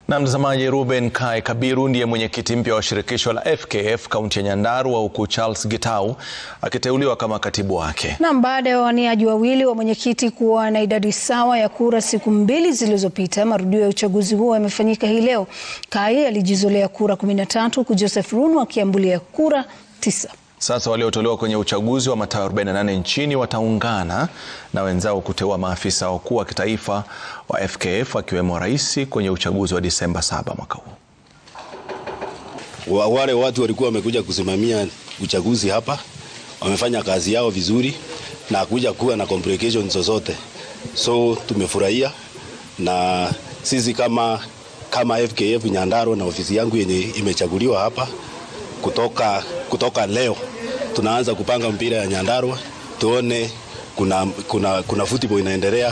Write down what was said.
Na mtazamaji, Ruben Kai Kabiru ndiye mwenyekiti mpya wa shirikisho la FKF kaunti ya Nyandarua, huku Charles Gitau akiteuliwa kama katibu wake. Na baada ya wawaniaji wawili wa mwenyekiti kuwa na idadi sawa ya kura siku mbili zilizopita, marudio ya uchaguzi huo yamefanyika hii leo. Kai alijizolea kura 13 huku Joseph Runu akiambulia kura tisa. Sasa waliotolewa kwenye uchaguzi wa mataa 48 nchini wataungana na wenzao kuteua maafisa wakuu wa kitaifa wa FKF akiwemo rais kwenye uchaguzi wa Disemba 7 mwaka huu. Wale watu walikuwa wamekuja kusimamia uchaguzi hapa wamefanya kazi yao vizuri na kuja kuwa na complications zozote, so tumefurahia, na sisi kama kama FKF Nyandarua na ofisi yangu yenye imechaguliwa hapa kutoka, kutoka leo tunaanza kupanga mpira ya Nyandarua tuone kuna, kuna, kuna football inaendelea.